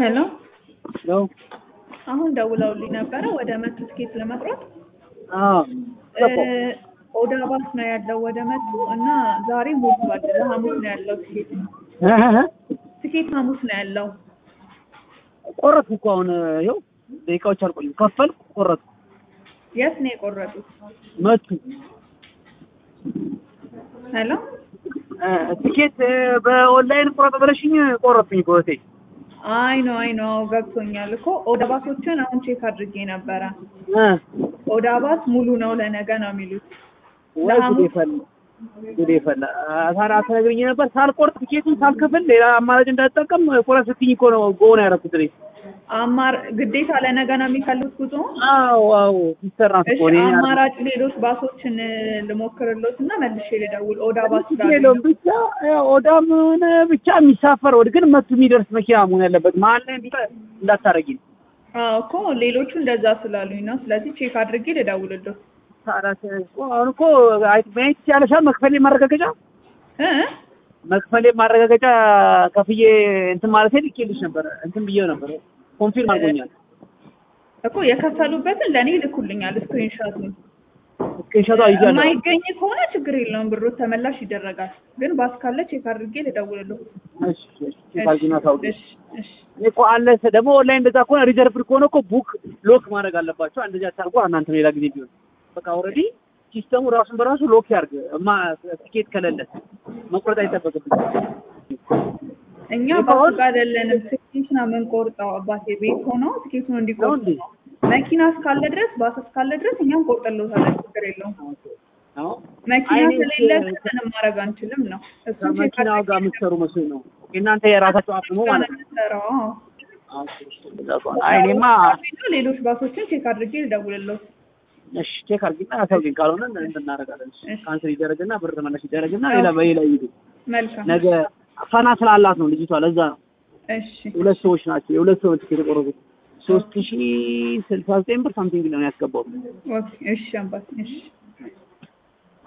ሄሎ ነው። አሁን ደውለውልኝ ነበረ ወደ መቱ ትኬት ለመቁረጥ አዎ እ ኦዳ ባስ ነው ያለው ወደ መቱ እና ዛሬ ሞልቷል። ለሐሙስ ነው ያለው ትኬት ትኬት ሐሙስ ነው ያለው። ቆረጥኩ እኮ አሁን ይኸው ደቂቃዎች አልቆዩም። ከፈልኩ ቆረጥኩ። የት ነው የቆረጡት? መቱ ሄሎ እ ትኬት በኦንላይን ቆረጥ ብለሽኝ ቆረጥኩኝ በሆቴ አይ ነው አይ ነው ገብቶኛል እኮ ኦዳ ባሶችን አሁን ቼክ አድርጌ ነበረ። እ ኦዳ ባስ ሙሉ ነው ለነገ ነው የሚሉት። ወይ ጉዴ ፈላ ጉዴ ፈላ። ታዲያ አትነግሪኝ ነበር ሳልቆርጥ ትኬቱን ሳልከፍል ሌላ አማራጭ እንዳትጠቀም ቆረጥ ስትይኝ እኮ ነው ጎን ያደረኩት እኔ። አማር ግዴታ ለነገ ነው የሚከሉት ጉዞ። አዎ አዎ ሲሰራ እሺ እኮ እኔ አማራጭ ሌሎች ባሶችን ልሞክርሎት እና መልሼ ልደውል። ኦዳ ባስ ችግር የለውም ብቻ ያው ኦዳም ሆነ ብቻ የሚሳፈር ወደ ግን መቱ የሚደርስ መኪና መሆን ያለበት መሀል ላይ እንዲህ እንዳታረጊ ነው። አዎ እኮ ሌሎቹ እንደዛ ስላሉኝ ነው። ስለዚህ ቼክ አድርጌ ልደውልሎት ታዲያ እኮ አሁን እኮ አይ ማየት ይቻለሻል። መክፈሌ ማረጋገጫ እ መክፈሌ ማረጋገጫ ከፍዬ እንትን ማለት ልኬልሽ ነበር እንትን ብዬው ነበር ኮንፊርም አድርጎኛል። እኮ የከፈሉበትን ለእኔ ልኩልኛል ስክሪንሾቱን። ስክሪንሾቷ ይዣለሁ። የማይገኝ ከሆነ ችግር የለውም ብሩ ተመላሽ ይደረጋል። ግን ባስ ካለ ቼክ አድርጌ ልደውልሎት። እሺ እሺ ካልዚና ታውቂ እሺ እሺ እኔ እኮ አለ ደግሞ ኦንላይን እንደዛ ከሆነ ሪዘርቭድ ከሆነ እኮ ቡክ ሎክ ማድረግ አለባቸው። እንደዚህ አታርጉ እናንተ ሌላ ጊዜ ቢሆን በቃ ኦልሬዲ ሲስተሙ ራሱን በራሱ ሎክ ያርግ። እማ ትኬት ከሌለ መቁረጥ አይጠበቅብኝ። እኛ ባስ አይደለንም ትኬት ነው የምንቆርጠው። አባቴ ቤት ሆኖ ትኬቱን እንዲቆርጡ እንዴ? ነው። መኪና እስካለ ድረስ ባስ እስካለ ድረስ እኛም ቆርጠሎታለን። ችግር የለውም። አዎ መኪና አይኔ ከሌለ ግን ምንም ማድረግ አንችልም ነው። እሱን ቼክ ከመኪናው ጋር የምትሰሩ መስሎኝ ነው። እናንተ የራሳችሁ አቅሙ ማለት ነው። የምንሰራው አዎ፣ እንደዛ ከሆነ አይ እኔማ ሌሎች ባሶችን ቼክ አድርጌ ልደውልሎት። እሺ ቼክ አድርጊና አሳውቂኝ። ካልሆነ እንትን እናደርጋለን። እሺ። ካንስል ይደረግና ብር ተመላሽ ይደረግና ሌላ በሌላ ይሄዱ። መልካም ነገ ፈና ስላላት ነው ልጅቷ። ለዛ ነው እሺ ሁለት ሰዎች ናቸው። የሁለት ሰው ትኬት የቆረጡት ሶስት ሺ ስልሳ ዘጠኝ ብር ሳምቲንግ ነው ያስገባው። ኦኬ እሺ አባቴ እሺ